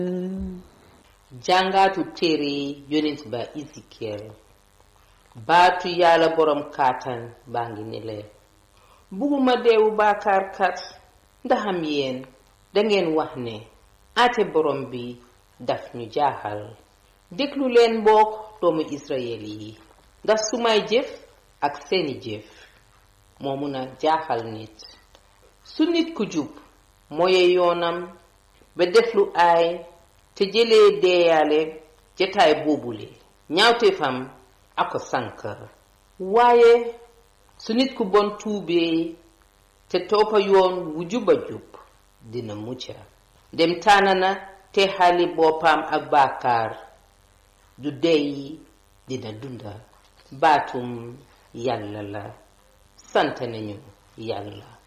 jàngaatu téere yonent ba Ezekiel baatu yàlla boroom kàttan baa ngi ne leen bugguma deewu baakaarkat ndaxam yéen dangeen wax ne ate borom bi daf ñu jaaxal déglu leen mbokk doomu Israyel yi ndax sumay jëf ak seeni jëf moo mun a jaaxal nit su nit ku jub mooye yoonam ba def lu aay te jëlee deeyaale jataay boobule ñaawteefam ako sànk waaye su nit ku bon tuubee te toppa yoon wu juba jub dina mucca dem tànna na te xali boppam ak baakaar du dey dina dunda baatum yàlla la sant nañu yàlla